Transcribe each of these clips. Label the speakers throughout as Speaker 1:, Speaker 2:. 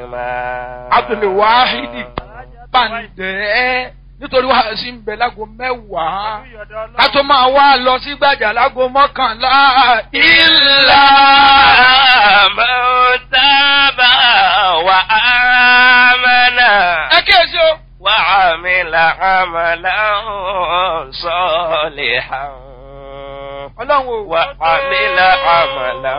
Speaker 1: abdulwahidi bàǹdẹ́ nítorí wàá sí ń bẹ lágo mẹ́wàá ká tó máa wá lọ sí gbàjà lágo mọ́kànlá ìlà.
Speaker 2: mọ̀tàbà wà ámànà.
Speaker 1: ẹ kíyèsí o.
Speaker 2: wà ámìlà àmàlà sọ̀lìhà.
Speaker 1: ọlọ́run o.
Speaker 2: wà ámìlà àmàlà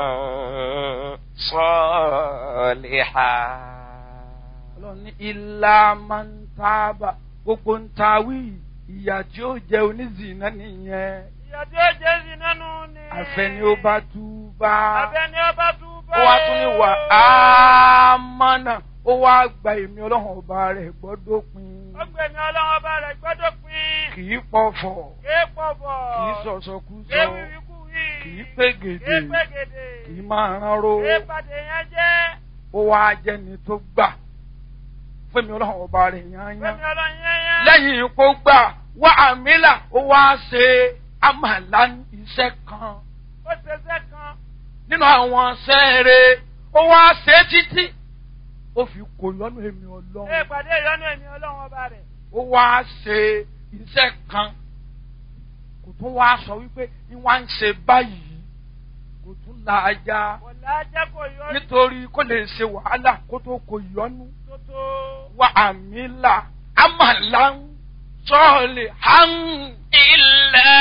Speaker 2: sọ̀lìhà.
Speaker 1: ọlọ́run ní ilá máa ń tábà gbogbo ń tawí ìyà tí ó jẹ onízìnnà nìyẹn.
Speaker 3: ìyà tí ó jẹ́ sí nánú ni.
Speaker 1: àfẹni ó bá tú bá.
Speaker 3: àfẹni ó bá tú bá.
Speaker 1: ó wá tún ní wà á mọ́nà ó wá gba èmi ọlọ́run ọba rẹ̀ gbọ́dọ̀ pin.
Speaker 3: ó gbé mi ọlọ́run ọba rẹ̀ gbọ́dọ̀ pin.
Speaker 1: kì í pọ̀fọ̀
Speaker 3: kì í pọ̀fọ̀.
Speaker 1: kì í sọ̀sọ̀kúsọ
Speaker 3: kì í wíwíkúwí.
Speaker 1: kì í pégede
Speaker 3: kì í pégede.
Speaker 1: kì í máa ránró
Speaker 3: kì í pàdé yẹn jẹ́.
Speaker 1: ó wá jẹni tó gbà fún mi ọlọ́run ọba rẹ̀ yányán
Speaker 3: Fẹ́mi ọlọ́run yẹn yẹn.
Speaker 1: lẹ́yìn ipò gbà wá àmìlà ó wá ṣe àmàlà iṣẹ́ kan
Speaker 3: ó ṣe iṣẹ́ kan.
Speaker 1: nínú àwọn sẹ́ẹ̀rẹ̀ ó wá ṣe títí ó fi kò lọ́nà èmi
Speaker 3: ṣé
Speaker 1: ọlọ́run
Speaker 3: ìpàdé ìyọnu èmi ọlọ́run ọba rẹ̀.
Speaker 1: ó wá ṣe iṣẹ́ kan kò tún wá sọ wípé ní wá ń ṣe báyìí kò tún la ajá
Speaker 3: kò lájẹ́ kò yọ
Speaker 1: nítorí kó lè ṣe wàhálà kó tó kò yọnu
Speaker 3: tó tó.
Speaker 1: wá àmìlà àmàlà ń sọ̀ọ̀lì hàn.
Speaker 2: إلا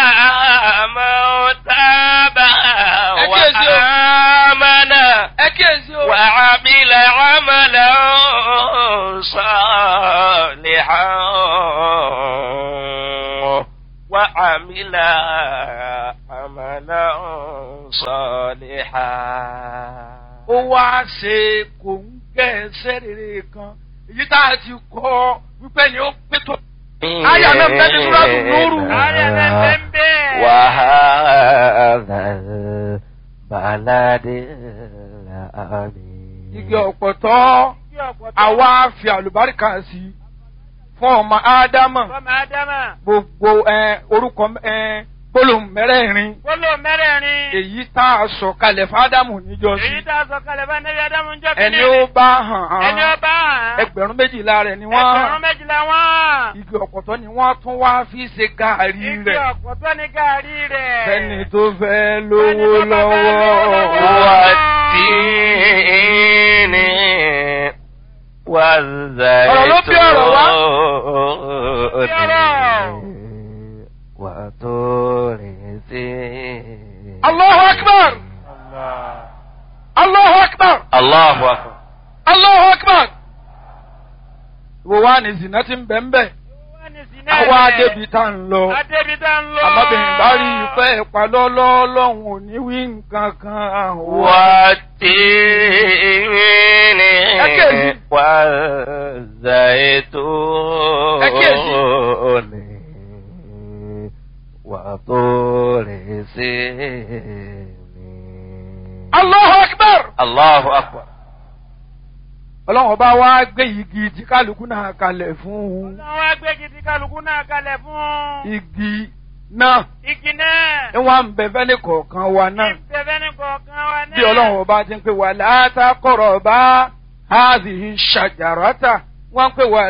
Speaker 2: من تاب
Speaker 1: أكيد.
Speaker 2: وآمن
Speaker 1: ẹ kíyèsí o.
Speaker 2: وعمل عملا صالحا وعمل عملا صالحا
Speaker 1: ó wá ṣe kò ń gẹ́ ẹsẹ̀ rere kan èyí tá a ti kọ́ wípé ni ó pé tó. Aya náà bẹ́ẹ̀ ni Súrátù Núrù.
Speaker 3: Aya náà bẹ́ẹ̀ bẹ́ẹ̀.
Speaker 2: وهذا البلد الأمين
Speaker 1: igi ọ̀pọ̀tọ́
Speaker 3: Kí ọ̀pọ̀ tó.
Speaker 1: àwa fi àlùbáríkà sí i fún ọmọ ádámà
Speaker 3: Fọ́mọ Ádámà.
Speaker 1: gbogbo ẹ, orúkọ ẹ, gbólóhùn mẹ́rẹ̀ẹ̀rin
Speaker 3: Gbólóhùn mẹ́rẹ̀ẹ̀rin.
Speaker 1: èyí tá a sọ kalẹ̀ fún ádámù níjọ́sí
Speaker 3: Èyí tá a sọ kalẹ̀ bá Nẹ́bí Ádámù ń jọ́
Speaker 1: ẹni ó bá hàn
Speaker 3: Ẹni ó
Speaker 1: án
Speaker 3: bá hàn.
Speaker 1: ẹgbẹ̀rún méjìlá rẹ̀ ni wọ́n
Speaker 3: Ẹgbẹ̀rún méjìlá wọ́n.
Speaker 1: igi ọ̀pọ̀tọ́ ni wọ́n tún wá fi ṣe gàárì
Speaker 3: Igi
Speaker 1: rẹ̀
Speaker 3: ọ̀pọ̀ tó ní gàárì rẹ̀.
Speaker 1: fẹ́ni tó fẹ́ lówó
Speaker 3: Fẹ́ni tó bá fẹ́
Speaker 1: lọ́wọ́.
Speaker 3: lówó lọ́wọ́.
Speaker 2: والتين والزيتون وطور سينين
Speaker 1: Allahu akbar! Allahu akbar!
Speaker 2: الله أكبر
Speaker 1: Allahu akbar! Wo wá ní zina ti ń bẹ̀ ń bẹ̀?
Speaker 3: Wọ́n ní sí náà
Speaker 1: Àwa
Speaker 3: rẹ̀.
Speaker 1: adébi tá ń lọ.
Speaker 3: Adébi tá ń lọ.
Speaker 1: Àmọ́bìnrin bá rí ìfẹ́ ìpalọ́lọ́ lọ́hùn ò ní wí nǹkan kan.
Speaker 2: والتين
Speaker 1: أكيد.
Speaker 2: والزيتون وطور سينين
Speaker 1: Allahu akbar!
Speaker 2: الله أكبر
Speaker 1: Ọlọ́run ọba wá gbé igi tí kálukú náà kalẹ̀ fún un.
Speaker 3: Ọlọ́run wá gbé gidi kálukú náà kalẹ̀ fún.
Speaker 1: Igi náà
Speaker 3: Igi náà.
Speaker 1: ń wá ń bẹ fẹ́ni kọ̀ọ̀kan wa náà.
Speaker 3: Ìbẹ̀bẹ̀ ní kọ̀ọ̀kan wa náà.
Speaker 1: Bí Ọlọ́run ọba ti ń pè wà látàkọ̀rọ̀ bá háàzì ṣàjàràtà wọ́n ń pè wà